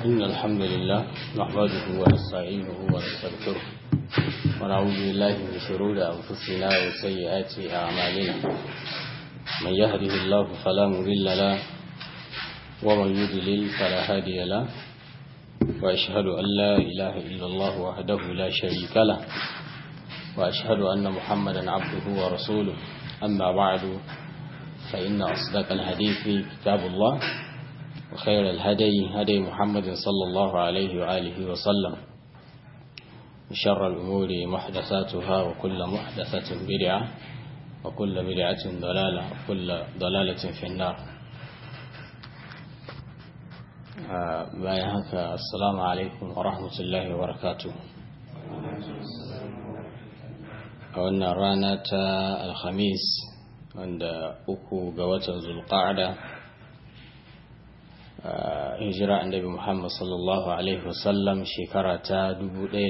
إن الحمد لله نحمده ونستعينه ونستغفره ونعوذ بالله من شرور أنفسنا وسيئات أعمالنا من يهده الله فلا مضل له ومن يضلل فلا هادي له وأشهد أن لا إله إلا الله وحده لا شريك له وأشهد أن محمدا عبده ورسوله أما بعد فإن أصدق الحديث كتاب الله وخير الهدي هدي محمد صلى الله عليه وآله وسلم وشر الأمور محدثاتها وكل محدثة بدعة وكل بدعة ضلالة وكل ضلالة في النار bayan haka assalamu alaikum wa rahmatullahi wa barakatuh a wannan rana ta alhamis wanda uku ga watan zulqa'ada hijira annabi muhammad sallallahu alaihi wasallam shekara ta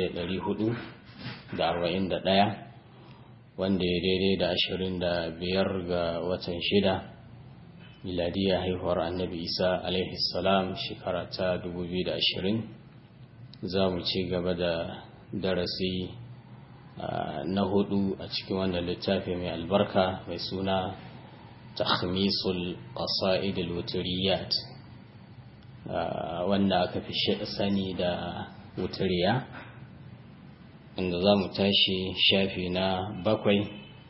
1441 wanda ya daidai da 25 ga watan shida miladiya haihuwar annabi isa alaihi salam shekara ta 2020 za mu ci gaba da darasi na hudu a cikin wannan littafi mai albarka mai suna takhmisul qasaid al-wutriyat wanda aka fi sani da wuturiya inda za mu tashi shafi na bakwai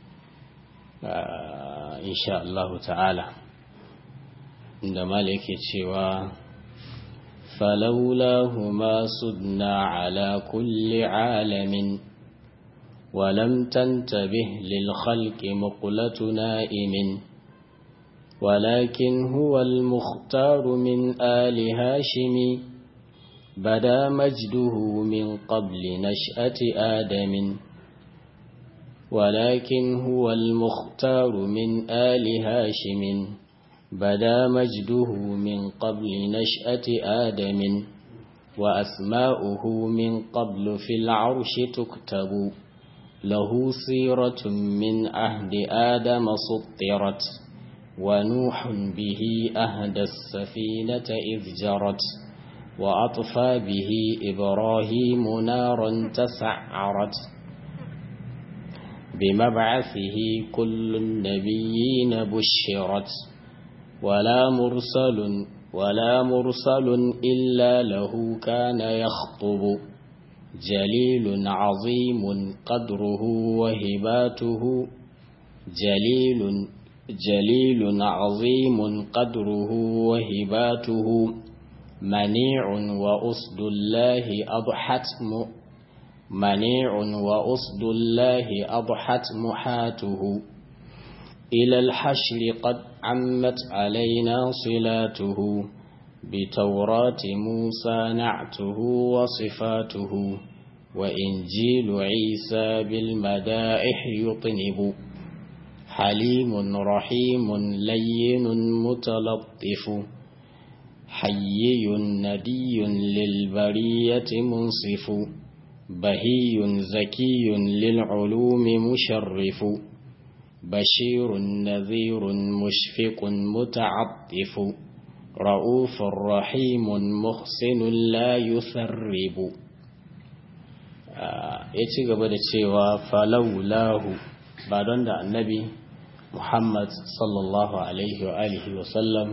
insha Allah ta'ala inda mala yake cewa فلولاهما صدنا على كل عالم ولم تنتبه للخلق مقلة نائم ولكن هو المختار من آل هاشم بدا مجده من قبل نشأة آدم ولكن هو المختار من آل هاشم بدا مجده من قبل نشأة آدم وأسماؤه من قبل في العرش تكتب له سيرة من عهد آدم سطرت ونوح به أهدى السفينة إذ جرت وأطفى به إبراهيم نارا تسعرت بمبعثه كل النبيين بشرت ولا مرسل ولا مرسل إلا له كان يخطب جليل عظيم قدره وهباته جليل جليل عظيم قدره وهباته منيع وأسد الله أضحت منيع وأسد الله أضحت محاته إلى الحشر قد عمت علينا صلاته بتوراة موسى نعته وصفاته وإنجيل عيسى بالمدائح يطنب حليم رحيم لين متلطف حيي ندي للبرية منصف بهي زكي للعلوم مشرف بشير نذير مشفق متعطف رؤوف رحيم محسن لا يثرب ya ci gaba da cewa falaulahu ba don da annabi muhammad sallallahu alaihi wa alihi wa sallam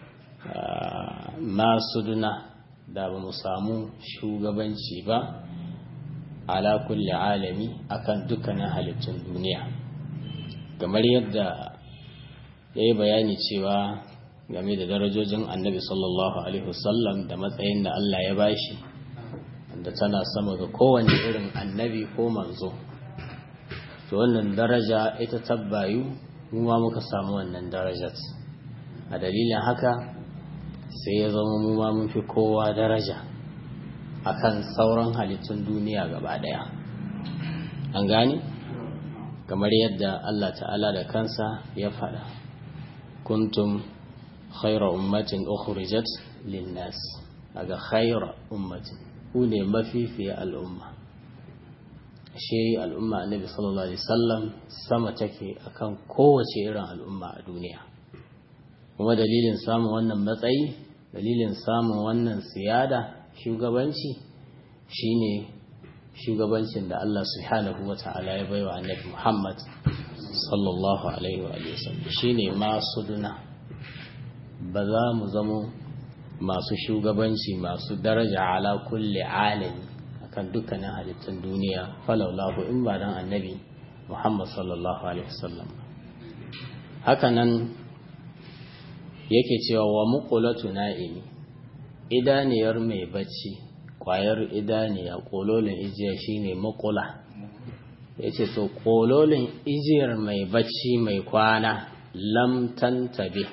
masu duna da ba mu samu shugabanci ba ala kulli alami akan dukkanin halittun duniya kamar yadda ya yi bayani cewa game da darajojin annabi sallallahu alaihi wasallam da matsayin da Allah ya bashi da tana sama ga kowane irin annabi ko manzo to wannan daraja ita tabbayu mu ma muka samu wannan darajat a dalilin haka sai ya zama mu ma mun fi kowa daraja akan sauran halittun duniya gaba daya an gane kamar yadda Allah ta'ala da kansa ya faɗa kuntum khaira ummatin ukhrijat linnas daga khaira ummatin ku ne mafifiya al'umma shi al'umma annabi sallallahu alaihi wasallam sama take akan kowace irin al'umma a duniya kuma dalilin samun wannan matsayi dalilin samun wannan siyada shugabanci shine shugabancin da Allah subhanahu wa ta'ala ya baiwa annabi Muhammad sallallahu alaihi wa sallam shine masu duna ba za mu zamo masu shugabanci masu daraja ala kulli alami akan dukkanin halittun duniya falaulahu in ba dan annabi Muhammad sallallahu alaihi wasallam hakanan yake cewa wa muqulatu na'imi idaniyar mai bacci kwayar idaniya kololin ijiya shine muqula yace to kololin ijiyar mai bacci mai kwana lam tantabi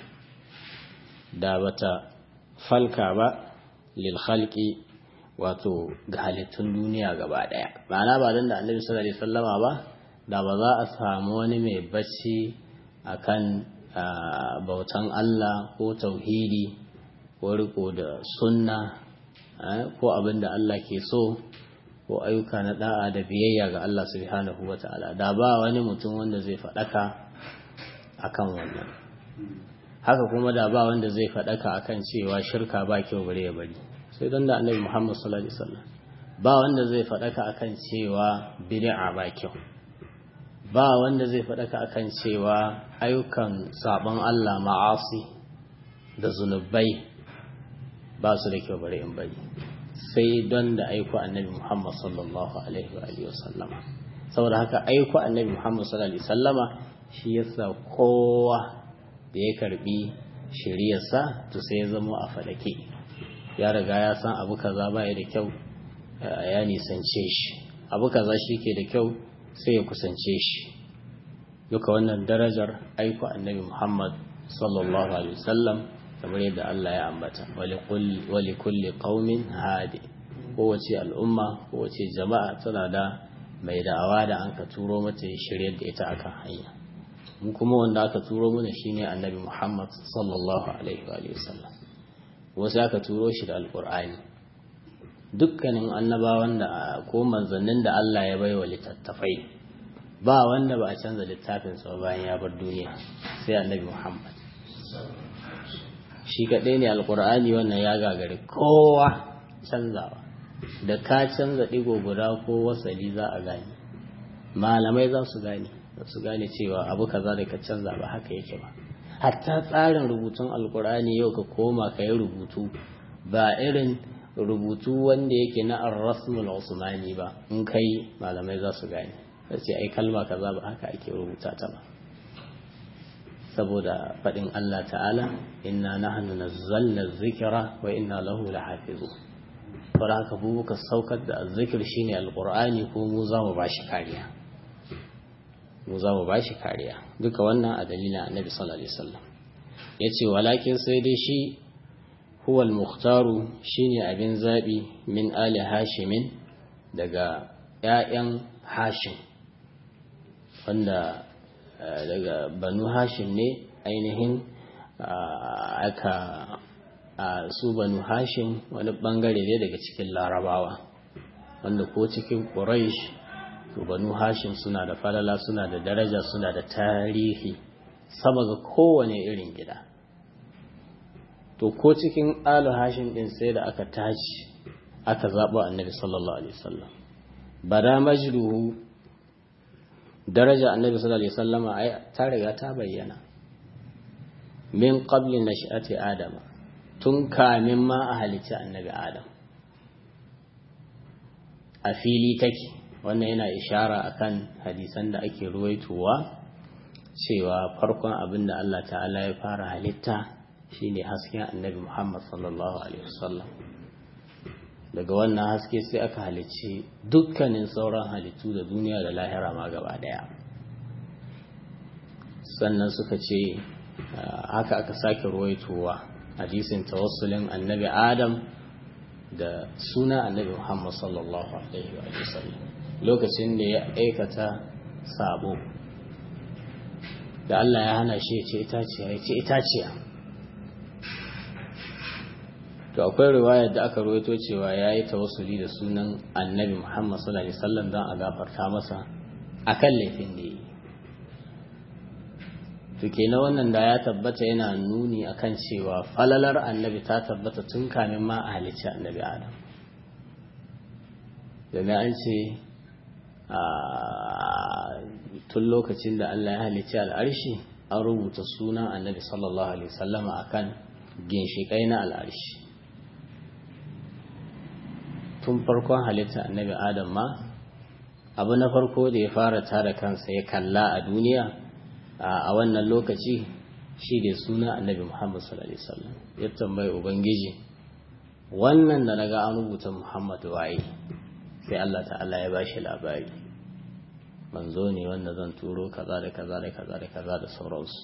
da bata falka ba lil khalqi wato ga halittun duniya gaba daya ma'ana ba dan da annabi sallallahu alaihi wasallama ba da ba za a samu wani mai bacci akan bautan Allah ko tauhidi ko riko da sunna ko abin da Allah ke so ko ayyuka na da'a da biyayya ga Allah subhanahu wa ta'ala da ba wani mutum wanda zai faɗaka akan wannan haka kuma da ba wanda zai faɗaka akan cewa shirka ba kyau bare ya bari sai don da annabi Muhammad sallallahu alaihi wasallam ba wanda zai faɗaka akan cewa bid'a ba kyau ba wanda zai faɗaka akan cewa ayyukan sabon Allah ma'asi da zunubai ba su da kyau bare in bari sai don da aiko annabi Muhammad sallallahu alaihi wa alihi wasallama saboda haka aiko annabi Muhammad sallallahu alaihi wasallama shi yasa kowa da ya karbi shiriyarsa to sai ya zama a fadake ya riga ya san abu kaza ba ya da kyau ya nisance shi abu kaza shi ke da kyau sai ya kusance shi duka wannan darajar aiko annabi Muhammad sallallahu alaihi wasallam kamar yadda Allah ya ambata wali kulli qaumin hadi kowace al'umma kowace jama'a tana da mai da'awa da an ka turo mata shiryar da ita akan hanya mu kuma wanda aka turo mana shine annabi Muhammad sallallahu alaihi wa sallam wasu aka turo shi da alqur'ani dukkanin annabawan da ko manzannin da Allah ya baiwa littattafai ba wanda ba a canza littafin sa bayan ya bar duniya sai annabi Muhammad shi kaɗai ne alkur'ani wannan ya gagari kowa canzawa da ka canza ɗigo guda ko wasali za a gane malamai za su gane za su gane cewa abu kaza da ka canza ba haka yake ba hatta tsarin rubutun alkur'ani yau ka koma ka yi rubutu ba irin rubutu wanda yake na ar-rasmul usmani ba in kai malamai za su gane sai ai kalma kaza ba haka ake rubuta ta ba saboda faɗin Allah ta'ala inna nahnu nazzalna dhikra wa inna lahu lahafizu fara haka buka saukar da zikir shine alqur'ani ko mu za mu bashi kariya mu za mu bashi kariya duka wannan a dalilin annabi sallallahu alaihi wasallam yace walakin sai dai shi huwa al-mukhtaru shine abin zabi min ali hashimin daga ƴaƴan hashim wanda daga banu hashim ne ainihin aka su banu hashim wani bangare ne daga cikin larabawa wanda ko cikin quraish to banu hashim suna da falala suna da daraja suna da tarihi sama ga kowane irin gida to ko cikin alu hashim din sai da aka tashi aka zaɓa annabi sallallahu alaihi wasallam bada majruhu daraja annabi sallallahu alaihi wasallama ai ta riga ta bayyana min qabli nash'ati adam tun kamin ma a halicci annabi adam a fili take wannan yana ishara akan hadisan da ake ruwaitowa cewa farkon abin da Allah ta'ala ya fara halitta shine hasken annabi Muhammad sallallahu alaihi wasallam daga wannan haske sai aka halicci dukkanin sauran halittu da duniya da lahira ma gaba daya sannan suka ce haka aka sake ruwaitowa hadisin tawassulin annabi adam da suna annabi muhammad sallallahu alaihi wa sallam lokacin da ya aikata sabo da Allah ya hana shi ya ce itaciya ya ce itaciya to akwai riwayar da aka rawaito cewa ya yi tawassuli da sunan annabi Muhammad sallallahu alaihi wasallam don a gafarta masa akan laifin da yi to kenan wannan da ya tabbata yana nuni akan cewa falalar annabi ta tabbata tun kamin ma a halicci annabi Adam domin an ce tun lokacin da Allah ya halicci al'arshi an rubuta sunan annabi sallallahu alaihi wasallama akan ginshiƙai na al'arshi tun farkon halitta annabi adam ma abu na farko da ya fara tara kansa ya kalla a duniya a wannan lokaci shi da suna annabi muhammad sallallahu alaihi wasallam ya tambayi ubangiji wannan da naga an rubuta muhammad waye sai Allah ta'ala ya bashi labari manzo ne wanda zan turo kaza da kaza da kaza da kaza da sauransu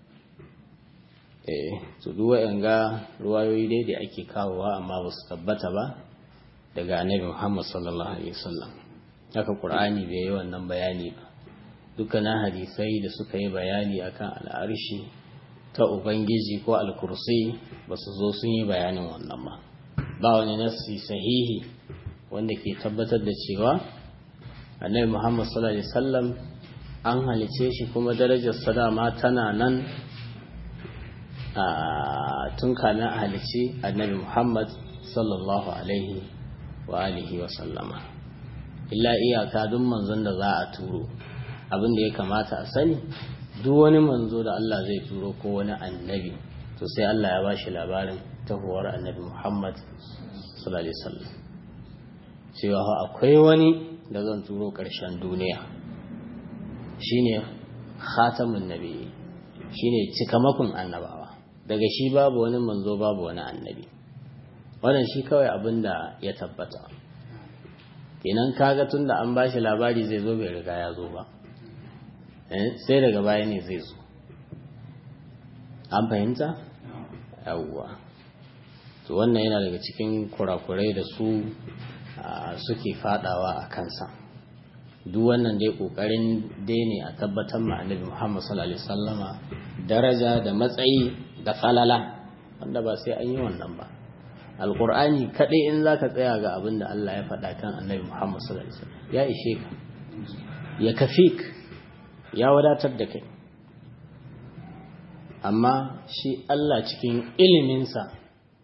eh to duk wayanga ruwayoyi dai da ake kawowa amma ba su tabbata ba daga annabi Muhammad sallallahu alaihi wasallam haka Qur'ani bai yi wannan bayani ba dukkanin hadisai da suka yi bayani akan al'arshi ta ubangiji ko al-kursi ba su zo sun yi bayanin wannan ba ba wani nassi sahihi wanda ke tabbatar da cewa annabi Muhammad sallallahu alaihi wasallam an halice shi kuma darajar sadama tana nan a tun kamin a halice annabi Muhammad sallallahu alaihi wa alihi wa sallama illa iyaka duk manzon da za a turo abin da ya kamata a sani duk wani manzo da Allah zai turo ko wani annabi to sai Allah ya bashi labarin tahuwar annabi Muhammad sallallahu alaihi wasallam cewa akwai wani da zan turo ƙarshen duniya shine khatamun nabi shine cikamakon annabawa daga shi babu wani manzo babu wani annabi wannan shi kawai abin da ya tabbata kenan kaga tun da an bashi labari zai zo bai riga ya zo ba sai daga baya ne zai zo an fahimta yawwa to wannan yana daga cikin kurakurai da su suke fadawa a kansa duk wannan dai kokarin dai ne a tabbatar ma annabi Muhammad sallallahu alaihi wasallama daraja da matsayi da falala wanda ba sai an yi wannan ba alqur'ani kadai in zaka tsaya ga abin da Allah ya faɗa kan annabi Muhammad sallallahu alaihi wasallam ya ishe ka ya kafik ya wadatar da kai amma shi Allah cikin iliminsa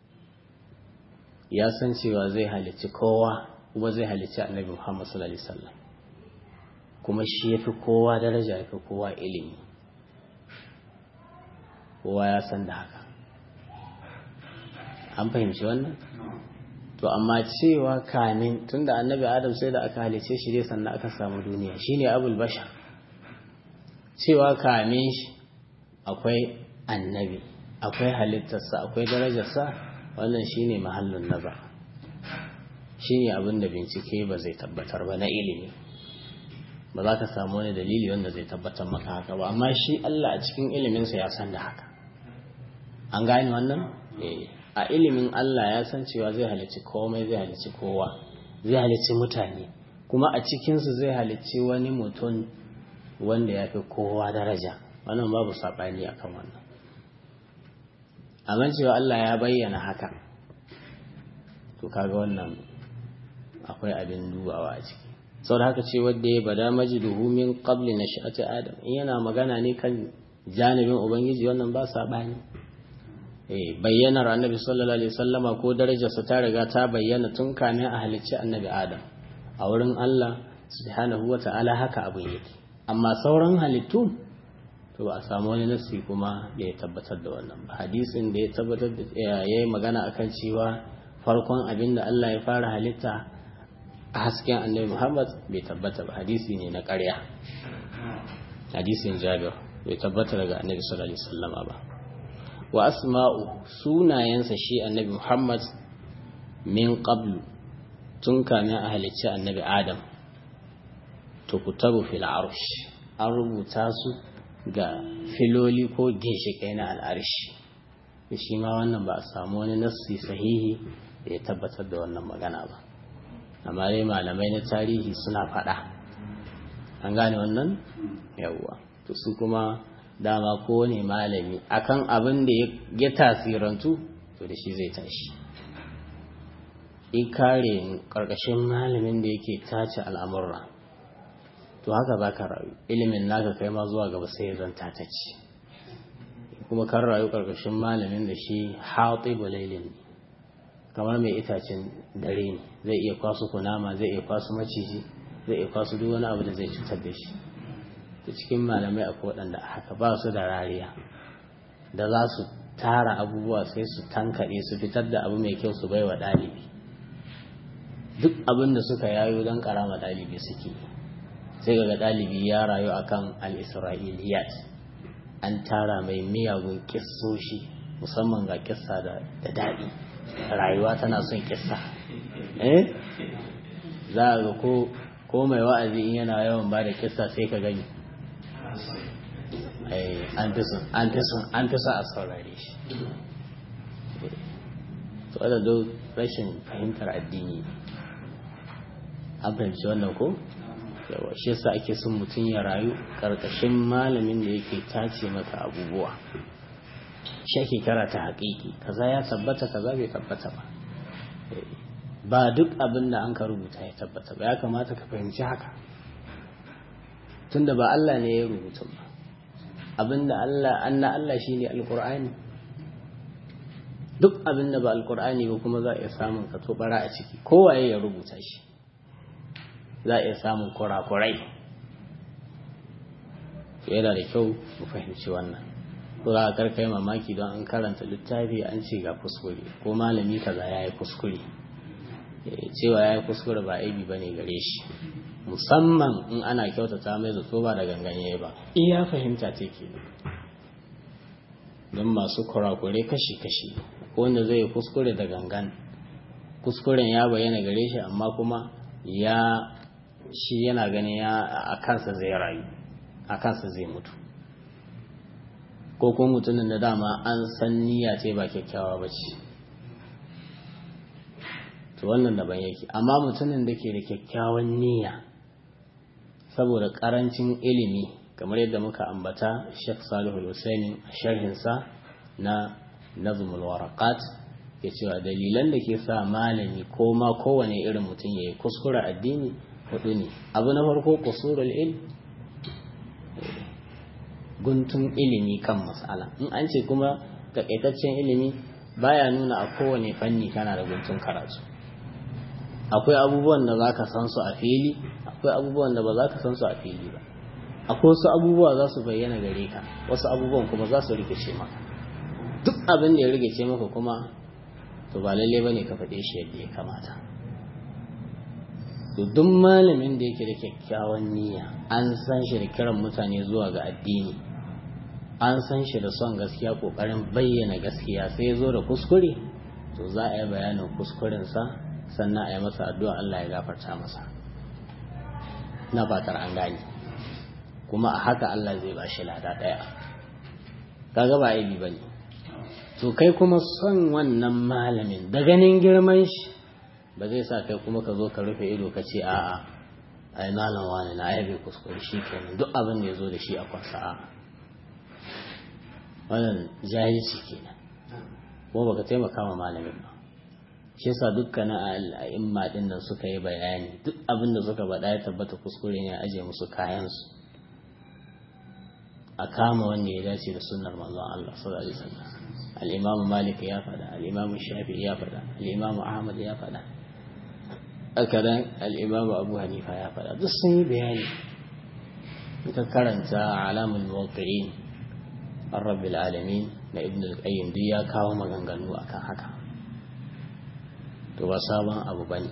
ya san cewa zai halicci kowa kuma zai halicci annabi Muhammad sallallahu alaihi wasallam kuma shi yafi kowa daraja yafi kowa ilimi kowa ya san da haka an fahimci wannan to amma cewa kamin tunda annabi Adam sai da aka halice shi dai sannan aka samu duniya shine abul bashar cewa kamin shi akwai annabi akwai halittarsa akwai darajarsa wannan shine mahallin nazar shine abin da bincike ba zai tabbatar ba na ilimi ba za ka samu wani dalili wanda zai tabbatar maka haka ba amma shi Allah a cikin iliminsa ya san da haka an gane wannan a ilimin Allah ya san cewa zai halicci komai zai halicci kowa zai halicci mutane kuma a cikinsu zai halicci wani mutum wanda ya fi kowa daraja wannan babu saɓani akan wannan amma cewa Allah ya bayyana haka to kaga wannan akwai abin dubawa a ciki saboda haka ce wanda ya bada majiduhu min qabli nash'ati adam in yana magana ne kan janibin ubangiji wannan ba sabani eh bayyanar annabi sallallahu alaihi wasallama ko darajarsa ta riga ta bayyana tun kamin a halicci annabi adam a wurin Allah subhanahu wata'ala haka abin yake amma sauran halittu to ba a samu wani nasi kuma da ya tabbatar da wannan ba hadisin da ya tabbatar da ya yi magana akan cewa farkon abin da Allah ya fara halitta a hasken annabi Muhammad bai tabbata ba hadisi ne na ƙarya hadisin Jabir bai tabbata daga annabi sallallahu alaihi wasallam ba wa asma'u sunayensa shi annabi Muhammad min qablu tun kamin a halicci annabi Adam to kutabu fil arsh an rubuta su ga filoli ko ginshiƙai na al'arshi shi ma wannan ba a samu wani nassi sahihi da ya tabbatar da wannan magana ba amma dai malamai na tarihi suna faɗa an gane wannan yawwa to su kuma dama kowane malami akan abin da ya tasirantu to da shi zai tashi in kare ƙarƙashin malamin da yake tace al'amurra to haka za ka rayu ilimin naka kai ma zuwa gaba sai ya zanta ta ci kuma kan rayu ƙarƙashin malamin da shi haɗe balailin kamar mai itacen dare ne zai iya kwaso kunama zai iya kwaso maciji zai iya kwaso duk wani abu da zai cutar da shi ta cikin malamai akwai waɗanda haka ba su da rariya da za su tara abubuwa sai su tankaɗe su fitar da abu mai kyau su bai wa ɗalibi duk abin da suka yayo don karama ɗalibi suke sai ga ɗalibi ya rayu akan al-isra'iliyat an tara mai miyagun kissoshi musamman ga kissa da daɗi rayuwa tana son kissa eh za a ga ko mai wa'azi in yana yawan ba da kissa sai ka gani an fi son a saurare shi to da rashin fahimtar addini an fahimci wannan ko yawa shi yasa ake son mutum ya rayu karkashin malamin da yake tace maka abubuwa shi ake kara ta haƙiƙi kaza ya tabbata kaza bai tabbata ba ba duk abin da an ka rubuta ya tabbata ba ya kamata ka fahimci haka tunda ba Allah ne ya rubuta ba abinda Allah anna Allah shine alqur'ani duk abinda ba alqur'ani ba kuma za a iya samun ka bara a ciki kowaye ya rubuta shi za a iya samun kurakurai yana da kyau mu fahimci wannan ko za a karkai mamaki don an karanta littafi an ce ga kuskure ko malami kaza ya yi kuskure cewa ya yi kuskure ba aibi ba ne gare shi musamman in ana kyautata mai zato ba da ganganye ba iya fahimta ta ke don masu kurakure kashi-kashi wanda zai kuskure da gangan kuskuren ya bayyana gare shi amma kuma ya shi yana ganin ya a kansa zai rayu a kansa zai mutu ko kuma mutumin da dama an san niyya ce ba kyakkyawa ba ce to wannan daban yake amma mutumin da ke da kyakkyawan niyya saboda karancin ilimi kamar yadda muka ambata Sheikh Salihu Hussein a sharhinsa na Nazmul Waraqat ya cewa dalilan da ke sa malami ko ma kowane irin mutum ya yi kuskure addini hudu ne abu na farko kusurul ilm guntun ilimi kan mas'ala in an ce kuma takaitaccen ilimi baya nuna a kowane fanni kana da guntun karatu akwai abubuwan da za ka san su a fili akwai abubuwan da ba za ka san su a fili ba akwai wasu abubuwa za su bayyana gare ka wasu abubuwan kuma za su rikice maka duk abin da ya rikice maka kuma to ba lalle bane ka faɗe shi yadda ya kamata to duk malamin da yake da kyakkyawan niyya an san shi da kiran mutane zuwa ga addini an san shi da son gaskiya kokarin bayyana gaskiya sai ya zo da kuskure to za a yi bayanin kuskurensa sannan a yi masa addu'a Allah ya gafarta masa na fatar an gani kuma a haka Allah zai ba shi lada ɗaya kaga ba aibi ba ne to kai kuma son wannan malamin da ganin girman shi ba zai sa kai kuma ka zo ka rufe ido ka ce a'a ai malam wani na aibe kuskure shi kenan duk abin da ya zo da shi a kwasa a'a wannan jahilci kenan kuma baka taimaka ma malamin ba shi yasa dukkanin al'imma din nan suka yi bayani duk abin da suka faɗa ya tabbata kuskure ne a aje musu kayansu a kama wanda ya dace da sunnar manzon Allah sallallahu alaihi wasallam al-Imam Malik ya faɗa al-Imam Shafi'i ya faɗa al-Imam Ahmad ya faɗa akadan al-Imam Abu Hanifa ya faɗa duk sun yi bayani ka karanta alamul muwaqqi'in ar-rabbil alamin na Ibn al-Qayyim duk ya kawo maganganu akan haka to ba sabon abu bane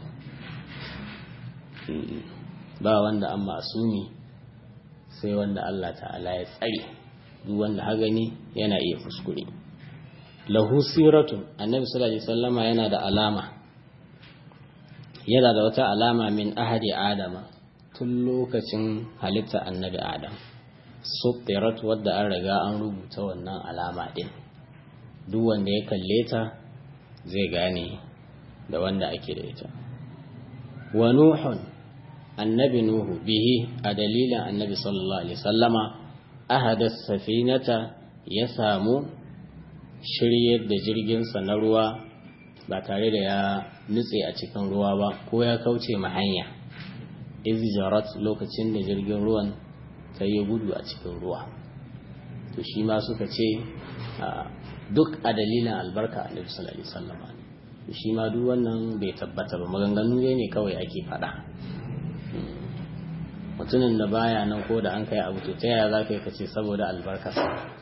ba wanda an masumi sai wanda Allah ta'ala ya tsare duk wanda ha gani yana iya kuskure lahu siratun annabi sallallahu alaihi wasallama yana da alama yana da wata alama min ahadi adama tun lokacin halitta annabi adam sutirat wadda an riga an rubuta wannan alama din duk wanda ya kalle ta zai gane da wanda ake da ita wa nuhun annabi nuhu bihi a dalilin annabi sallallahu alaihi sallama ahada safinata ya samu shiryar da jirginsa na ruwa ba tare da ya nutse a cikin ruwa ba ko ya kauce ma hanya izjarat lokacin da jirgin ruwan ta yi gudu a cikin ruwa to shi ma suka ce duk a dalilin albarka annabi sallallahu alaihi sallama shi ma duk wannan bai tabbata ba maganganu ne kawai ake faɗa mutumin da baya nan ko da an kai abu to ta yaya za ka yi kace saboda albarkarsa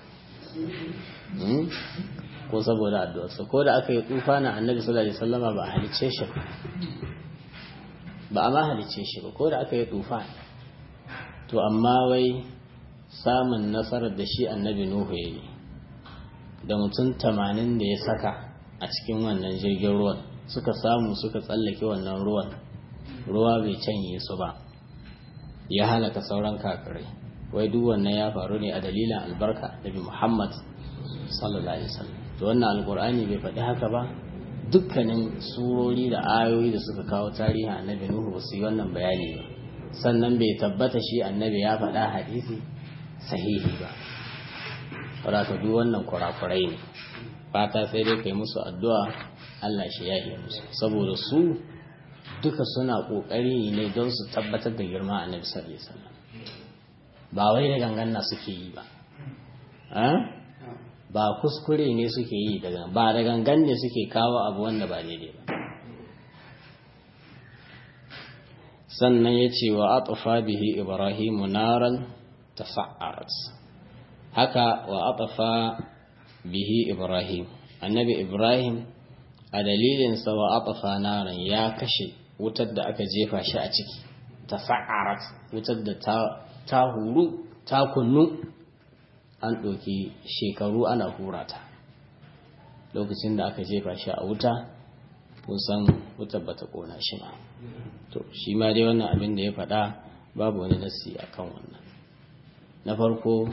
ko saboda addu'arsa ko da aka yi tsufa na annabi sallallahu alaihi wasallama ba a halicce shi ba a ma halicce shi ba ko da aka yi tsufa to amma wai samun nasarar da shi annabi nuhu ya yi da mutum tamanin da ya saka a cikin wannan jirgin ruwan suka samu suka tsallake wannan ruwan ruwa bai canye su ba ya halaka sauran kafirai wai duk wannan ya faru ne a dalilin albarka nabi muhammad sallallahu alaihi wasallam to wannan alkur'ani bai faɗi haka ba dukkanin surori da ayoyi da suka kawo tarihin annabi nuhu ba su yi wannan bayani ba sannan bai tabbata shi annabi ya faɗa hadisi sahihi ba wadata duk wannan kurakurai ne fata sai dai kai musu addu'a Allah shi ya yi musu saboda su duka suna kokari ne don su tabbatar da girma annabi sallallahu alaihi wasallam ba wai da ganganna suke yi ba ba kuskure ne suke yi daga ba da gangan ne suke kawo abu wanda ba daidai ba sannan ya ce wa atafa bihi ibrahimu naran tafa'arat haka wa atafa bihi ibrahim annabi ibrahim a dalilinsa wa atafa naran ya kashe wutar da aka jefa shi a ciki tafa'arat wutar da ta huru ta kunnu an ɗauki shekaru ana hura ta lokacin da aka jefa shi a wuta kusan wutar ba ta ƙona shi ba to shi ma dai wannan abin da ya faɗa babu wani nasi a kan wannan na farko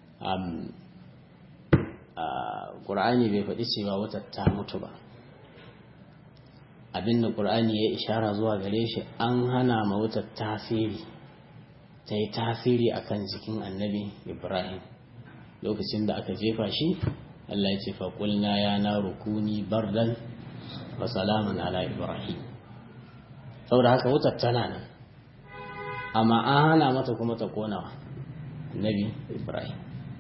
ƙur'ani bai faɗi cewa wutar ta mutu ba abin da ƙur'ani ya ishara zuwa gare shi an hana ma wutar tasiri ta yi tasiri akan jikin annabi ibrahim lokacin da aka jefa shi Allah ya ce faƙulna ya na rukuni bardan wa salaman ala ibrahim saboda haka wutar tana nan amma an hana mata kuma ta konawa nabi ibrahim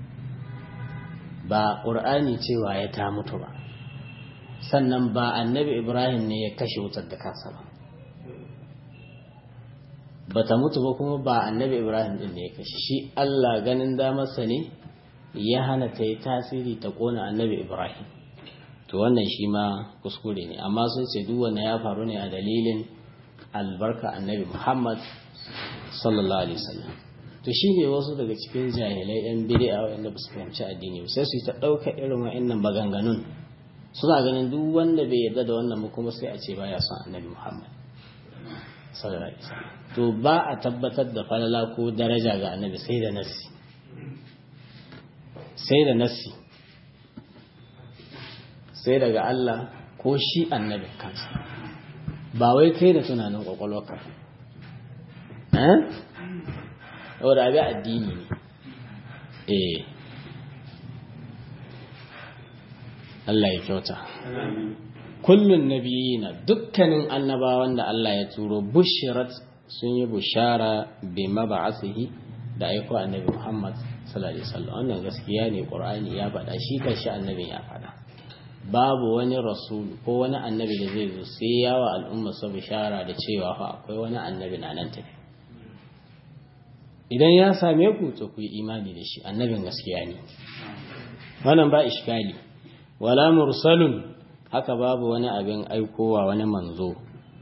ba ƙur'ani cewa ya ta mutu ba sannan ba annabi ibrahim ne ya kashe wutar da kansa ba ba ta mutu ba kuma ba annabi ibrahim din ne ya kashe shi allah ganin damarsa ne ya hana ta yi tasiri ta kona annabi ibrahim to wannan shi ma kuskure ne amma sun ce duk wanda ya faru ne a dalilin albarka annabi muhammad sallallahu alaihi wasallam to shi ne wasu daga cikin jahilai yan bid'a wanda ba su fahimci addini sai su yi ta ɗauka irin wa'annan maganganun suna ganin duk wanda bai yarda da wannan kuma sai a ce baya son annabi muhammad sallallahu alaihi wasallam to ba a tabbatar da falala ko daraja ga annabi sai da nasi sai da nasi sai daga Allah ko shi annabi kansa ba wai kai da tunanin kwakwalwarka eh da abin addini ne eh Allah ya kyauta kullun nabiyina dukkanin annabawan da Allah ya turo bushirat sun yi bushara bi mab'asihi da aiko annabi Muhammad sallallahu alaihi wasallam wannan gaskiya ne Qur'ani ya faɗa shi kanshi annabin ya faɗa babu wani rasul ko wani annabi da zai zo sai yawa al'umma su bishara da cewa fa akwai wani annabi na nan tafi idan ya same ku to ku yi imani da shi annabin gaskiya ne wannan ba iskali wala mursalun haka babu wani abin aikowa wani manzo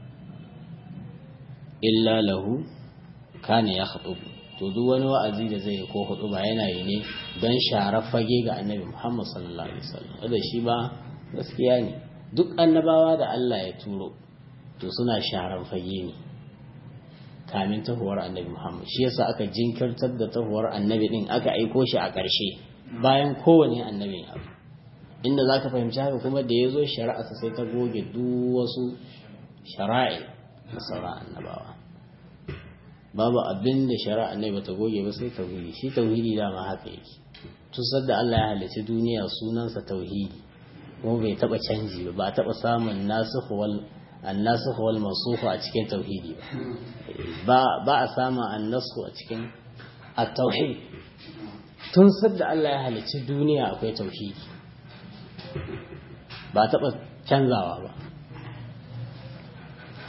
illa lahu kana ya khutubu to duk wani wa'azi da zai ko hudu ba yana yi ne don sharar fage ga annabi Muhammad sallallahu alaihi wasallam da shi ba gaskiya ne duk annabawa da Allah ya turo to suna sharar fage ne kamin tahuwar annabi Muhammad shi yasa aka jinkirtar da tahuwar annabi din aka aiko shi a ƙarshe bayan kowane annabi ya inda zaka fahimci haka kuma da yazo shari'a sai ta goge duk wasu shara'i na sauran annabawa babu abin da shari'a ne bata goge ba sai tauhidi shi tauhidi dama haka yake tusar da Allah ya halicci duniya sunansa tauhidi kuma bai taba canji ba ba taba samun nasikh wal annasikh wal mansukh a cikin tauhidi ba ba a samun annasukh a cikin at-tauhid tun sadda Allah ya halicci duniya akwai tauhidi ba taba canzawa ba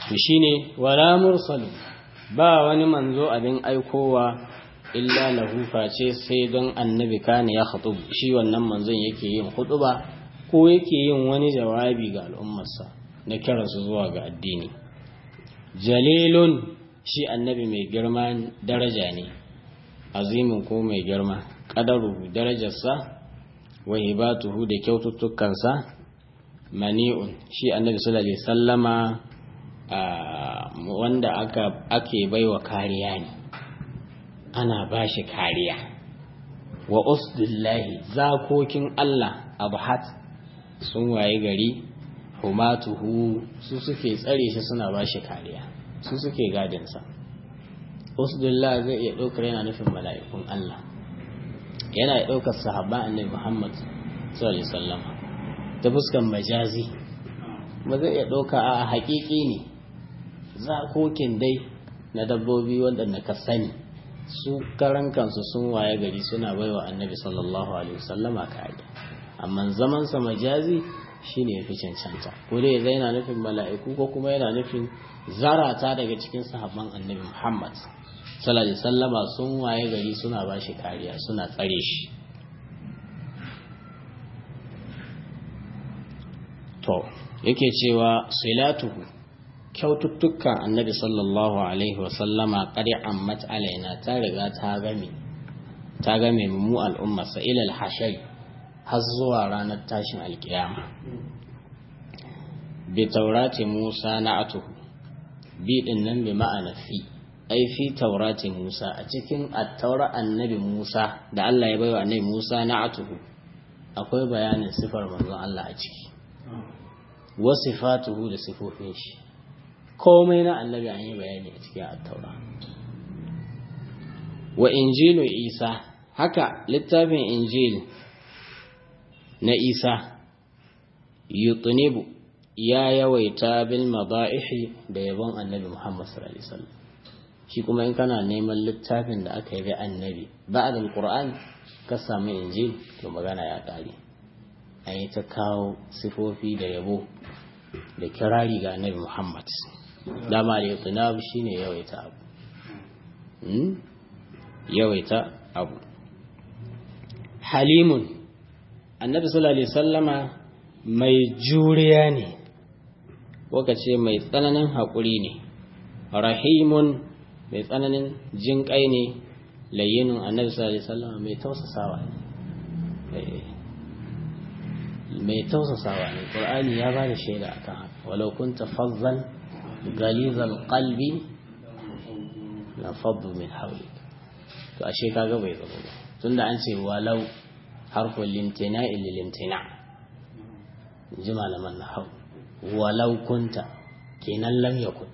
to shine wala mursalu ba wani manzo abin aikowa illa lahu face sai don annabi kana ya khutub shi wannan manzon yake yin hutuba ko yake yin wani jawabi ga al'ummarsa na kiransu zuwa ga addini jalilun shi annabi mai girma daraja ne azimin ko mai girma ƙadaru darajarsa wa hibatuhu da kyaututtukansa mani'un shi annabi sallallahu alaihi sallama wanda aka ake baiwa kariya ne ana bashi kariya wa usdillahi zakokin Allah abhat sun waye gari humatuhu su suke tsare shi suna bashi kariya su suke gadinsa usdillah zai iya ɗaukar yana nufin mala'ikun Allah yana iya ɗaukar sahaba annabi Muhammad sallallahu alaihi wasallam ta fuskan majazi ba zai iya ɗauka a haƙiƙi ne zakokin dai na dabbobi waɗanda ka sani su karan kansu sun waye gari suna baiwa annabi sallallahu alaihi wasallama kariya amma zamansa majazi shine yafi cancanta ko dai zai yana nufin mala'iku ko kuma yana nufin zarata daga cikin sahabban annabi Muhammad sallallahu alaihi wasallama sun waye gari suna bashi kariya suna tsare shi to yake cewa silatuhu kyaututtukan annabi sallallahu alaihi wasallama qadi ammat alaina ta riga ta game ta game mu al'umma sa ila al-hashai har zuwa ranar tashin alkiyama bi taurati Musa na'atuhu bi din nan bi ma'ana fi ai fi taurati Musa a cikin at-taura annabi Musa da Allah ya baiwa annabi Musa na'atuhu akwai bayanin sifar manzon Allah a ciki wa sifatuhu da sifofin shi komai na annabi an yi bayani a cikin at-taura wa injilu Isa haka littafin injil na Isa yutunibu ya yawaita bil mada'ihi da yabon annabi Muhammad sallallahu alaihi wasallam shi kuma in kana neman littafin da aka yi annabi ba'da alquran ka samu injil to magana ya kare an yi ta kawo sifofi da yabo da kirari ga annabi Muhammad dama da yutunab shine yawaita abu yawaita abu halimun annabi sallallahu alaihi sallama mai juriya ne ce mai tsananin haƙuri ne rahimun mai tsananin jinƙai ne layyinin annabi sallallahu alaihi sallama mai tausasawa ne mai tausasawa ne ƙur'ani ya ba da shaida akan haka walau kunta fazzan galizal qalbi la faddu min hawlik to ashe kaga bai zama ba tunda an ce walau harfin limtina ilil limtina ji malaman na hau walau kunta kenan lam yakun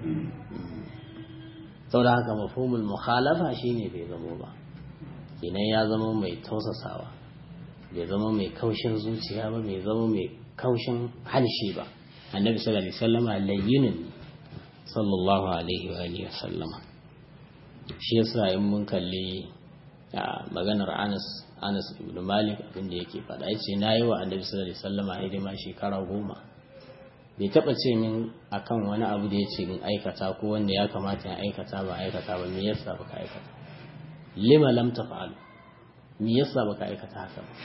sau da haka mafhumul mukhalafa shine bai zamo ba kenan ya zama mai tausasawa bai zama mai kaushin zuciya ba bai zama mai kaushin halshe ba annabi sallallahu alaihi wasallama layyinin sallallahu alaihi wa alihi wasallama shi yasa in mun kalli maganar Anas Anas ibn Malik abinda yake faɗa yace nayi wa Annabi sallallahu alaihi wasallam hidima shekara goma bai taba ce min akan wani abu da yace in aikata ko wanda ya kamata in aikata ba aikata ba me yasa baka aikata lima lam taf'al me yasa baka aikata haka ba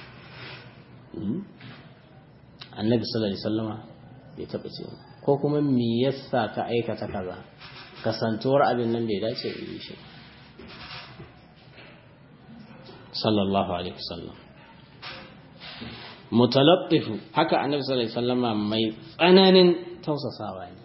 Annabi sallallahu alaihi wasallam bai taba ce ko kuma me yasa ka aikata kaza kasantuwar abin nan bai dace da yi shi sallallahu alaihi wasallam mutalaffifu haka annabi sallallahu alaihi wasallama mai tsananin tausasawa ne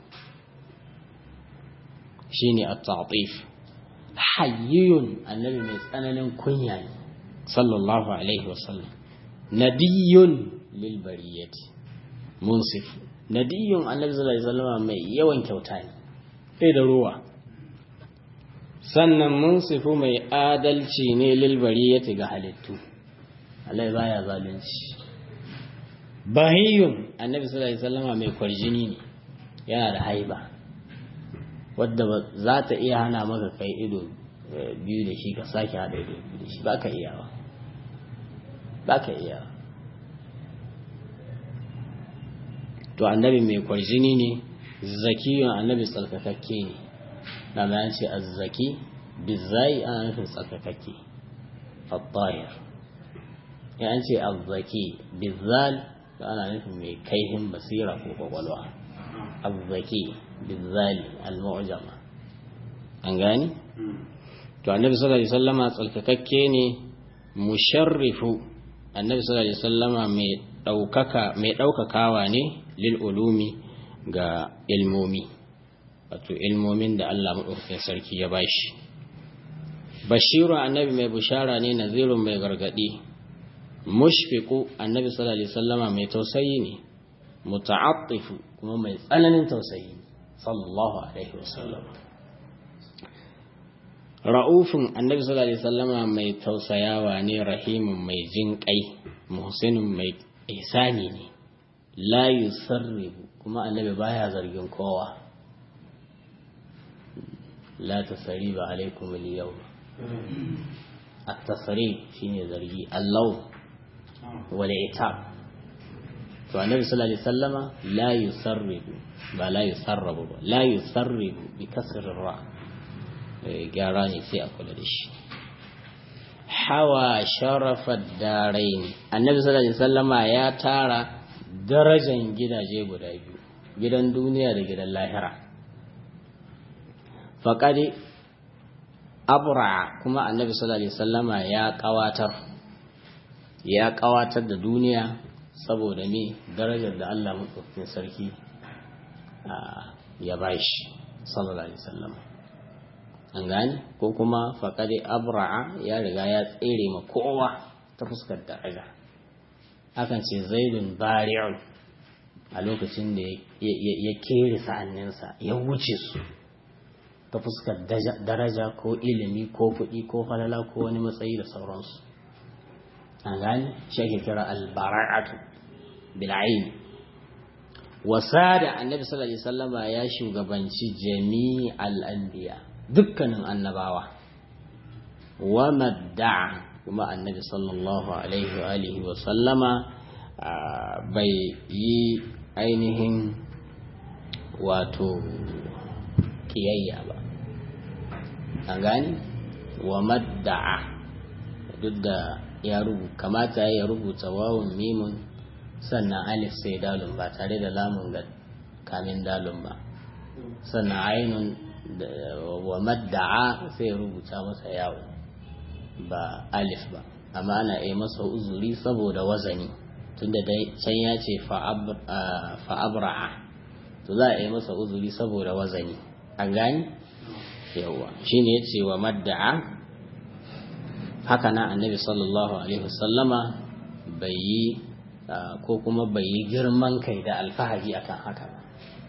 shine at-ta'tif hayyun annabi mai tsananin kunya ne sallallahu alaihi wasallam nadiyun lil bariyati munsif nadiyun annabi sallallahu alaihi wasallama mai yawan kyauta ne sai da ruwa sannan munsifu mai adalci ne lilbari ya ga halittu Allah baya zalunci bahiyun annabi sallallahu alaihi wasallama mai kwarjini ne yana da haiba wadda za ta iya hana maka kai ido biyu da shi ka sake hada ido biyu da shi ba ka iya ba ba ka iya to annabi mai kwarjini ne zakiyun annabi tsarkakakke ne da bayan ce azzaki bizai ana nufin tsarkakakke at-tahir ya an ce azzaki bizal da ana nufin mai kaihin basira ko kwakwalwa azzaki bizali al-mu'jama an gani to annabi sallallahu alaihi wasallama tsarkakakke ne musharrifu annabi sallallahu alaihi wasallama mai daukaka mai daukakawa ne lil ulumi ga ilmomi wato ilmomin da Allah madaukakin sarki ya bashi bashiru annabi mai bushara ne nazirun mai gargadi mushfiqu annabi sallallahu alaihi wasallama mai tausayi ne muta'attifu kuma mai tsananin tausayi sallallahu alaihi wasallama ra'ufin annabi sallallahu alaihi wasallama mai tausayawa ne rahimun mai jin kai muhsinun mai ihsani ne la yusarribu kuma annabi baya zargin kowa la tasriba alaikum al-yawm at-tasrib shine zargi Allah wal itab to annabi sallallahu alaihi wasallama la yusarribu ba la yusarrabu ba la yusarribu bi kasr ra gyara ne sai a kula da shi hawa sharafar darai ne annabi sallallahu alaihi wasallama ya tara darajan gidaje guda biyu gidan duniya da gidan lahira faƙaɗi abra kuma annabi sallallahu alaihi wasallama ya ƙawatar ya ƙawatar da duniya saboda me darajar da Allah maɗaukakin sarki ya bashi sallallahu alaihi wasallama an gane ko kuma faƙaɗe abra'a ya riga ya tsere ma kowa ta fuskar daraja akan ce zaidun bari'un a lokacin da ya kere sa'anninsa ya wuce su ta fuskar daraja ko ilimi ko kuɗi ko falala ko wani matsayi da sauransu an gane shi ake kira albara'atu bil'aini wasa da annabi sallallahu alaihi wasallama ya shugabanci jami'al anbiya dukkanin annabawa wa madda'a kuma annabi sallallahu alaihi wa alihi wa sallama bai yi ainihin wato kiyayya ba an gani wa madda'a duk da ya rubuta kamata ya rubuta wawun mimun sannan alif sai dalun ba tare da lamun ga kamin dalun ba sannan ainun wa madda'a sai ya rubuta masa yawo ba alif ba amma ana yi masa uzuri saboda wazani tunda dai can ya ce fa'abra'a to za a yi masa uzuri saboda wazani an gani yawa shi ne ya ce wa madda'a haka na annabi sallallahu alaihi wasallama bai yi ko kuma bai yi girman kai da alfahari akan haka ba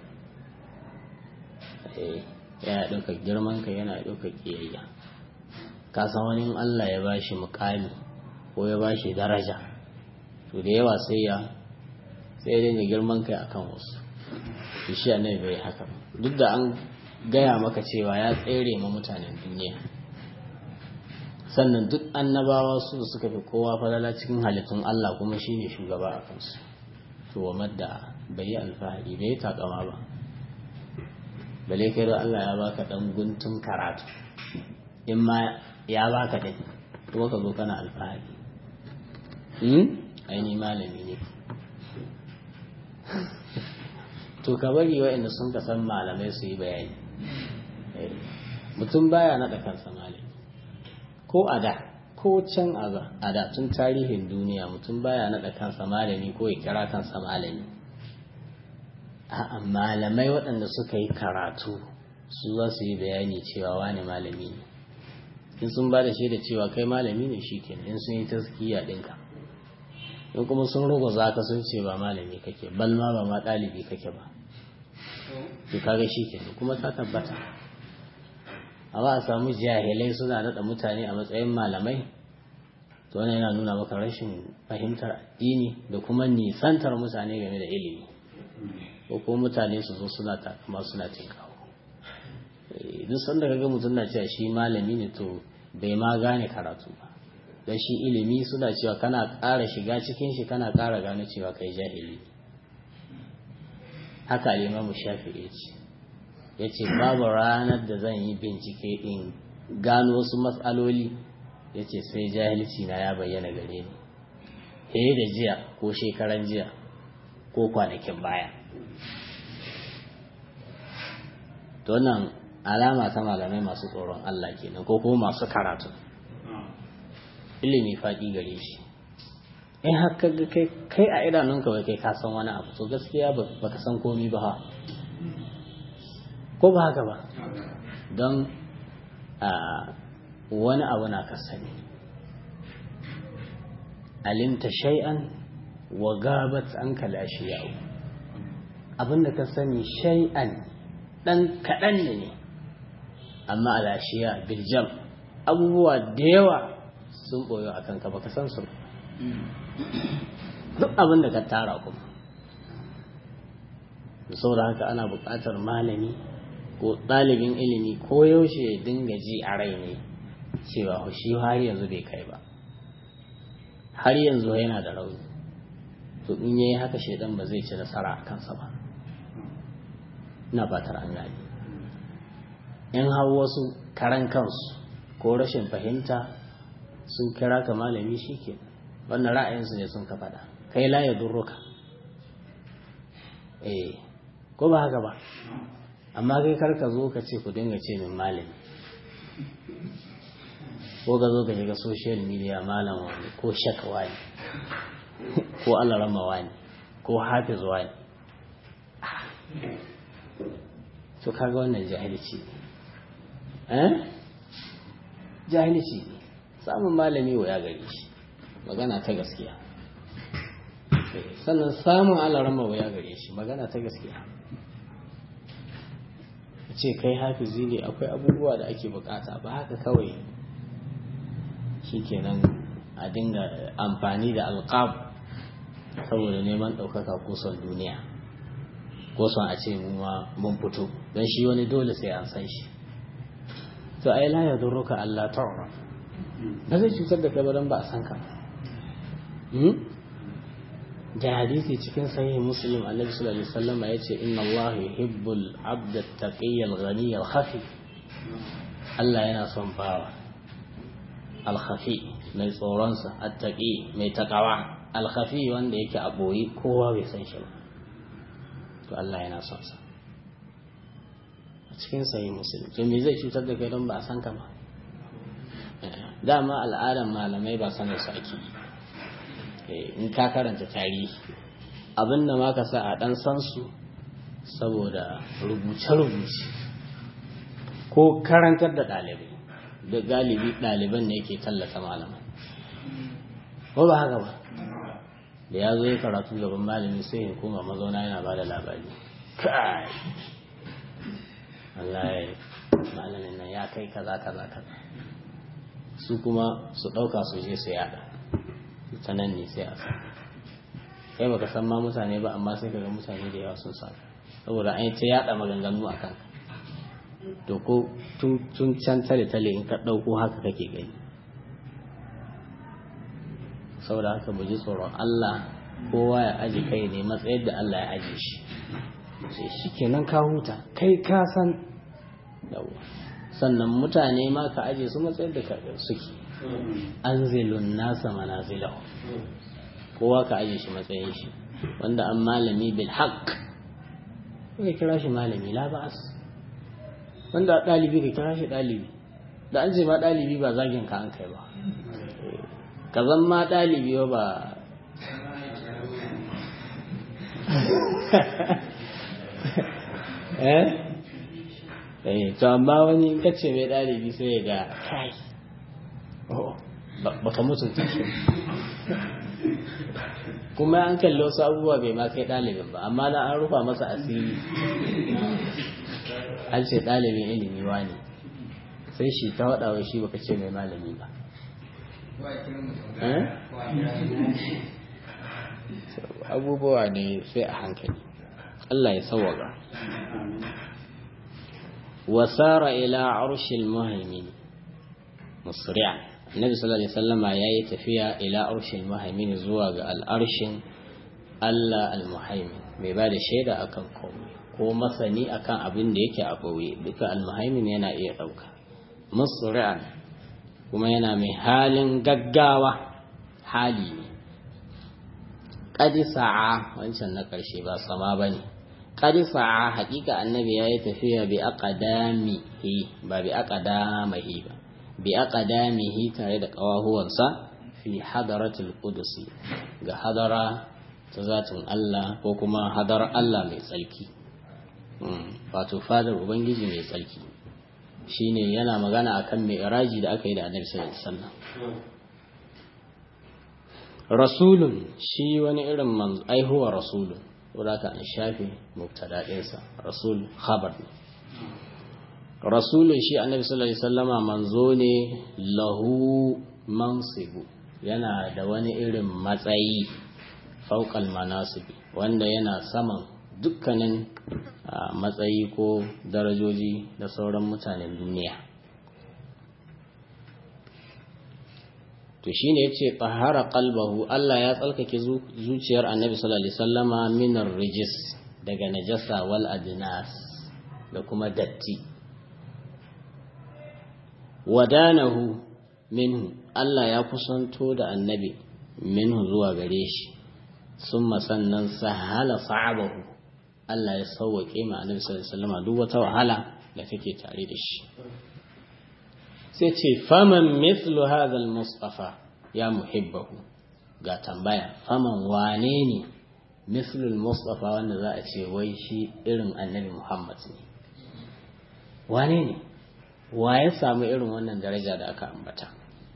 yana ɗauka girman kai yana ɗauka ƙiyayya ka san wani Allah ya bashi mukami ko ya bashi daraja to da yawa sai ya sai dai girman kai akan wasu to shi annabi bai haka duk da an gaya maka cewa ya tsere ma mutanen duniya sannan duk annabawa su da suka fi kowa falala cikin halittun Allah kuma shine shugaba a kansu to wa madda bai yi alfahari bai yi takama ba bale kai da Allah ya baka dan guntun karatu in ma ya baka din kuma ka zo kana alfahari hmm aini malami ne to ka bari wa'anda sun ka san malamai su yi bayani mutum baya naɗa kansa malami ko a da ko can a da tun tarihin duniya mutum baya naɗa kansa malami ko ya kira kansa malami a'a malamai waɗanda suka yi karatu su za su yi bayani cewa wani malami ne in sun ba da shaida cewa kai malami ne shi kenan in sun yi taskiya ɗinka in kuma sun ruguza ka sun ce ba malami kake bal ma ba ma ɗalibi kake ba to kaga shi kenan kuma ta tabbata amma a samu jahilai suna naɗa mutane a matsayin malamai to wannan yana nuna maka rashin fahimtar addini da kuma nisantar mutane game da ilimi ko kuma mutane su zo suna takama suna tinkawo duk sanda kaga mutum na cewa shi malami ne to bai ma gane karatu ba dan shi ilimi suna cewa kana ƙara shiga cikin shi kana ƙara gane cewa kai jahili haka alimamu shafi ya ce ya ce babu ranar da zan yi bincike in gano wasu matsaloli ya ce sai jahilci na ya bayyana gare ni he da jiya ko shekaran jiya ko kwanakin baya to nan alama ta malamai masu tsoron Allah kenan ko kuma masu karatu ilimi faɗi gare shi in haka ga kai kai a idanunka bai kai ka san wani abu to gaskiya ba ka san komi ba ha ko ba haka ba don wani abu na ka sani alimta shay'an wa gabat an kalashi yawo abinda ka sani shay'an dan kaɗan ne amma alashiya biljam abubuwa da yawa sun boyo a kanka baka san su duk abin da ka tara kuma saboda haka ana buƙatar malami ko ɗalibin ilimi ko yaushe ya dinga ji a rai ne cewa shi har yanzu bai kai ba har yanzu yana da rauni to in yayi haka shaidan ba zai ci nasara a kansa ba ina fatar an gani in har wasu karan kansu ko rashin fahimta sun kira ka malami shi ke wannan ra'ayinsu ne sun ka faɗa kai la ya durruka eh ko ba haka ba amma kai kar ka zo ka ce ku dinga ce min malami ko ka zo ka shiga social media malam wani ko shak wani ko alarama wani ko hafiz wani to kaga wannan jahilci eh jahilci ne samun malami wa ya gare shi magana ta gaskiya sannan samun alarama wa ya gare shi magana ta gaskiya ce kai hafizi ne akwai abubuwa da ake bukata ba haka kawai shikenan a dinga amfani da alqab saboda neman ɗaukaka ko son duniya ko son a ce mu ma mun fito don shi wani dole sai an san shi to ai la yadurruka Allah ta'ala ba zai cutar da kai ba don ba a san ka da hadisi cikin sahih muslim annabi sallallahu alaihi wasallam ya ce inna Allah yuhibbul abda at-taqiy al-ghani al-khafi Allah yana son bawa al-khafi mai tsoronsa at-taqi mai takawa al-khafi wanda yake a boye kowa bai san shi ba to Allah yana son sa a cikin sahih muslim to me zai cutar da kai don ba a san ka ba dama al'adan malamai ba sanar su ake in ka karanta tarihi abin da ma ka sa a dan san su saboda rubuce-rubuce ko karantar da ɗalibai da galibi ɗaliban ne ke tallata malaman ko ba haka ba da ya zo ya karatu gaban malami sai ya koma mazauna yana ba da labari kai Allah ya malamin nan ya kai kaza kaza kaza su kuma su ɗauka su je su yada ta nan ne sai a sa kai baka san ma mutane ba amma sai kaga mutane da yawa sun sa saboda an yi ta yada maganganu a kanka to ko tun can tale tale in ka ɗauko haka kake gani saboda haka mu ji tsoron Allah kowa ya aji kai ne matsayin da Allah ya aje shi sai shi kenan ka huta kai ka san yawa sannan mutane ma ka aje su matsayin da suke an zilun nasa manazilahu kowa ka aje shi matsayin shi wanda an malami bil haqq ka kira shi malami la ba'as wanda dalibi ka kira shi dalibi da an ce ma dalibi ba zagin ka an kai ba ka zan ma dalibi ba eh eh to amma wani kace mai dalibi sai ya ga kai baka mutunta shi kuma an kalli wasu abubuwa bai ma kai ɗalibin ba amma na an rufa masa asiri an ce ɗalibin ilimi ne sai shi ta waɗawa shi baka ce mai malami ba abubuwa ne sai a hankali Allah ya sauwaka wasara ila arshil muhaimin musri'an annabi sallallahu alaihi wasallama yayi tafiya ila arshil muhaimin zuwa ga al'arshin Allah al-muhaimin mai ba da shaida akan komai ko masani akan abin da yake a ɓoye duka al-muhaimin yana iya ɗauka musri'an kuma yana mai halin gaggawa hali ne ƙadi sa'a wancan na ƙarshe ba sama ba ne ƙadi sa'a haƙiƙa annabi ya yi tafiya bi aqdamihi ba bi aqdamihi ba bi aqdamihi tare da ƙawahuwansa fi hadaratul qudusi ga hadara ta zatin Allah ko kuma hadar Allah mai tsarki wato fadar ubangiji mai tsarki shine yana magana akan mai iraji da aka yi da annabi sallallahu alaihi wasallam rasulun shi wani irin man aihuwa rasulun wadaka an shafe mubtada ɗinsa rasul khabar ne rasulun shi annabi sallallahu alaihi wasallama manzo ne lahu mansibu yana da wani irin matsayi fauqal manasibi wanda yana saman dukkanin matsayi ko darajoji da sauran mutanen duniya to shine yace tahara qalbahu Allah ya tsalkake zuciyar Annabi sallallahu alaihi wasallama minar rijis daga najasa wal adnas da kuma datti wadanahu minhu Allah ya kusanto da Annabi minhu zuwa gare shi summa sannan sahala sa'abahu Allah ya sauwake ma Annabi sallallahu alaihi wasallama duk wata wahala da take tare da shi sai ce faman mithlu hadha al-mustafa ya muhibbahu ga tambaya faman wane ne mithlu al-mustafa wanda za a ce wai shi irin annabi Muhammad ne wane ne wa ya samu irin wannan daraja da aka ambata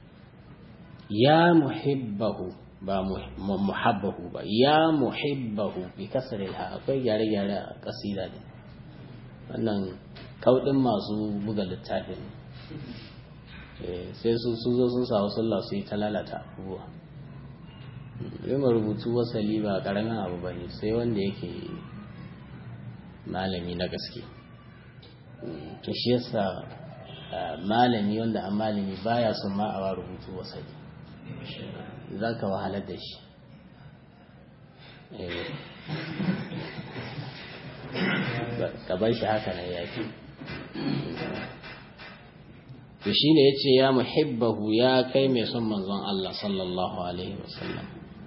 ya muhibbahu ba muhabbahu ba ya muhibbahu bi kasar ha akwai gyare-gyare a kasida ne wannan kaudin masu buga littafin sai su su zo sun samu sallah su yi ta lalata abubuwa yin rubutu wasali ba karamin abu ba ne sai wanda yake malami na gaske to shi yasa malami wanda an malami baya son ma a rubutu wasali za ka wahalar da shi ka bar shi haka nan ya fi to shi ne ya ce ya muhibbahu ya kai mai son manzon Allah sallallahu Alaihi wasallam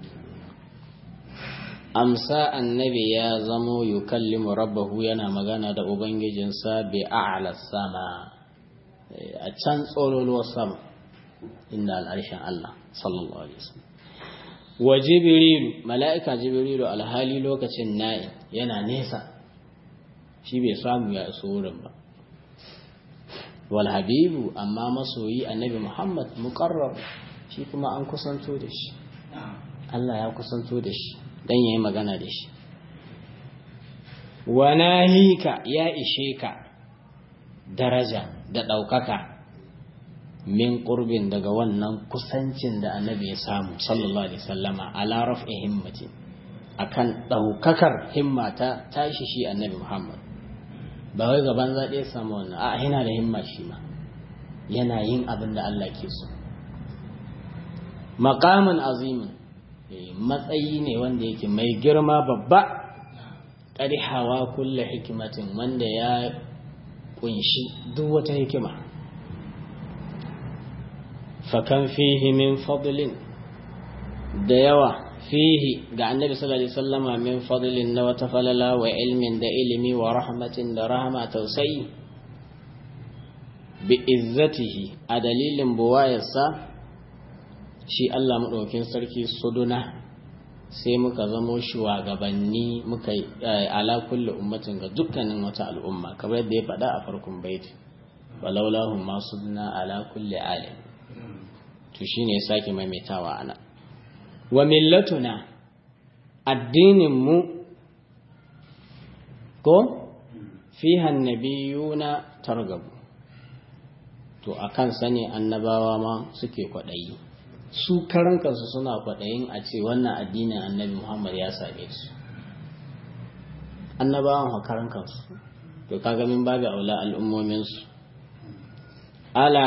amsa annabi ya zamo yukallimu rabbahu yana magana da ubangijinsa bi a'la sama a can tsololuwar sama inda al'arshen Allah sallallahu Alaihi wasallam wa jibrilu mala'ika jibrilu alhali lokacin na'i yana nesa shi bai samu ya iso wurin ba wal habibu amma masoyi annabi muhammad muqarrab shi kuma an kusanto da shi Allah ya kusanto da shi dan yayi magana da shi wa nahika ya ishe ka daraja da ɗaukaka min ƙurbin daga wannan kusancin da annabi ya samu sallallahu alaihi sallama ala raf'i himmati akan ɗaukakar himma ta tashi shi annabi muhammad ba wai gaban zaɗe ya samu wannan a yana da himma shi ma yana yin abin da Allah ke so maqamin azimin matsayi ne wanda yake mai girma babba ƙari hawa kulle hikimatin wanda ya kunshi duk wata hikima fakan fihi min fadlin da yawa fihi ga annabi sallallahu alaihi wasallama min fadlin na wata falala wa ilmin da ilimi wa rahmatin da rahama tausayi bi izzatihi a dalilin buwayarsa shi Allah maɗaukin sarki suduna sai muka zamo shugabanni muka ala kulli ummatin ga dukkanin wata al'umma kamar yadda ya faɗa a farkon baiti walaulahu ma suduna ala kulli alim to shine ya sake maimaitawa ana wa millatuna addinin mu ko fiha annabiyuna targabu to akan sani annabawa ma suke kwaɗayi su karan kansu suna kwaɗayin a ce wannan addinin annabi Muhammad ya same su annabawan karan kansu to kaga min babu aula al'ummominsu ala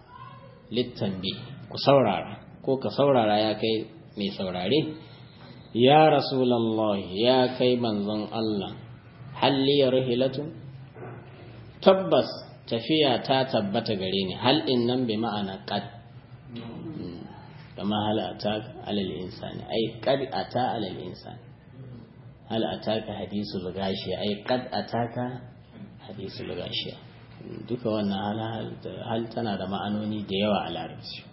littambi ku saurara ko ka saurara ya kai mai saurare ya rasulallah ya kai manzon Allah halli rihilatun tabbas tafiya ta tabbata gare ni hal din nan bi ma'ana qad kama hal ataka alal insani ai qad ata alal insani hal ataka hadisul gashi ai qad ataka hadisul gashi duka wannan hal tana da ma'anoni da yawa a larabci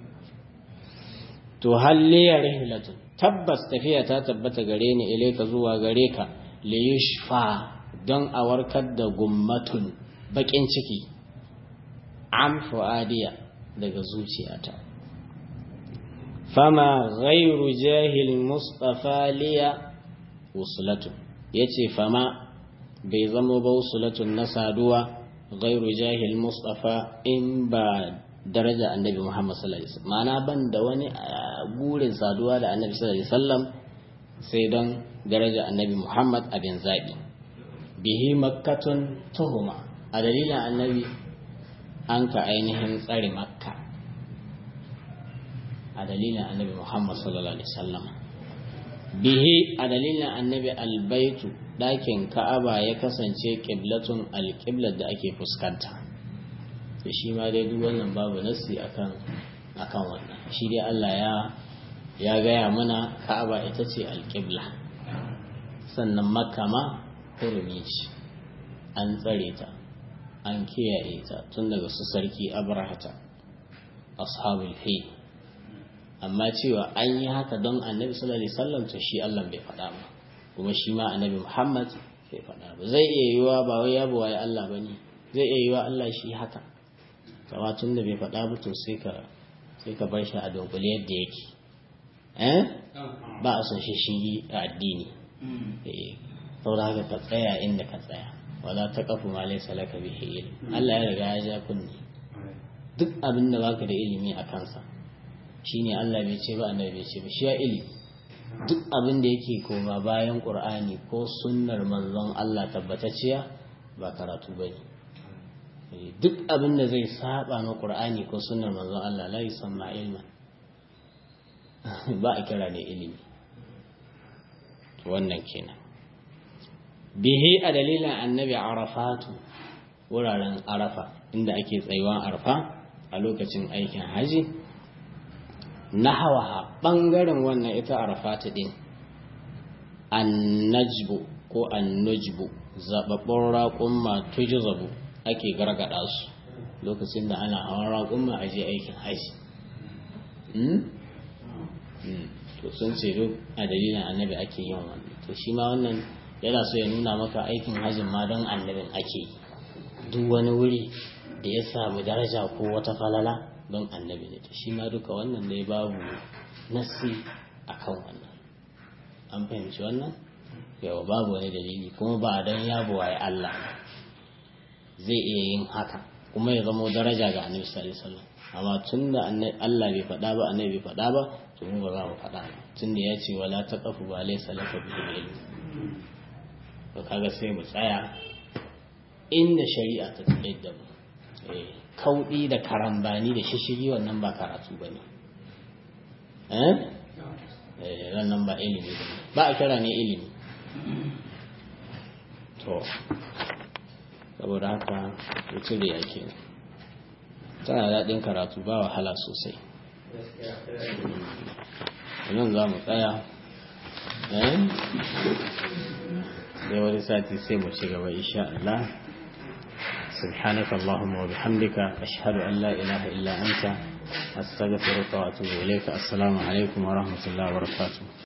to halliya rihlatun tabbas tafiya ta tabbata gare ni ilaika zuwa gare ka liyushfa don a warkar da gummatun bakin ciki am fuadiya daga zuciyata fama ghairu jahil mustafa liya uslatun yace fama bai zama ba usulatun na saduwa ghairu jahil mustafa in ba daraja annabi Muhammad sallallahu alaihi wasallam ma'ana ban da wani gurin saduwa da annabi sallallahu alaihi wasallam sai don daraja annabi Muhammad abin zabi bihi makkatun tuhuma a dalilin annabi an ka ainihin tsare makka a dalilin annabi Muhammad sallallahu alaihi wasallam bihi a dalilin annabi albaitu ɗakin ka'aba ya kasance ƙiblatun alƙiblar da ake fuskanta da shi ma dai duk wannan babu nassi akan akan wannan shi dai Allah ya ya gaya mana Ka'aba ita ce alƙibla sannan Makka ma hurumi ce an tsare ta an kiyaye ta tun daga su sarki Abrahata ashabul fi amma cewa an yi haka don Annabi sallallahu alaihi wasallam to shi Allah bai faɗa ba kuma shi ma Annabi Muhammad bai faɗa ba zai iya yiwa ba wai yabo wai Allah bane zai iya yiwa Allah shi haka kama tun da bai faɗa ba to sai ka sai ka bar shi a dunkule yadda yake eh ba a son shi shi a addini eh saboda haka ka tsaya inda ka tsaya wala ta kafu ma laysa laka bihi ilm Allah ya riga ya ja kunni duk abin da baka da ilimi a kansa shine Allah bai ce ba annabi bai ce ba shi ya ilimi duk abin da yake koma bayan Qur'ani ko sunnar manzon Allah tabbatacciya ba karatu bane duk abin da zai saba na ƙur'ani ko sunnar manzon Allah la yusamma ilman ba a kira ne ilimi wannan kenan bihi a dalilin annabi arafatu wuraren arafa inda ake tsayuwan arafa a lokacin aikin haji na hawa ɓangaren wannan ita arafatu ɗin annajbu ko annujbu zaɓaɓɓun raƙun tujizabu ake gargada su lokacin da ana hawan raƙumma a je aikin haji to sun ce duk a dalilin annabi ake yin wannan to shi ma wannan yana so ya nuna maka aikin hajjin ma don annabin ake yi duk wani wuri da ya samu daraja ko wata falala don annabi ne to shi ma duka wannan dai babu nasi akan wannan an fahimci wannan yawa babu wani dalili kuma ba don yabo waye Allah zai iya yin haka kuma ya zama daraja ga annabi sallallahu alaihi wasallam amma tunda Allah bai faɗa ba annabi bai faɗa ba to mu ba za mu faɗa ba tunda ya ce wala taqafu ba laysa laka bihi ilm to kaga sai mu tsaya inda shari'a ta tsaye da mu eh kaudi da karambani da shishigi wannan ba karatu bane eh eh wannan ba ilimi ba a kira ne ilimi to saboda haka mutum da yake tana daɗin karatu ba wahala sosai nan za mu tsaya sai wani sati sai mu ci gaba insha Allah سبحانك اللهم وبحمدك أشهد أن لا إله إلا أنت أستغفرك وأتوب إليك السلام عليكم ورحمة الله وبركاته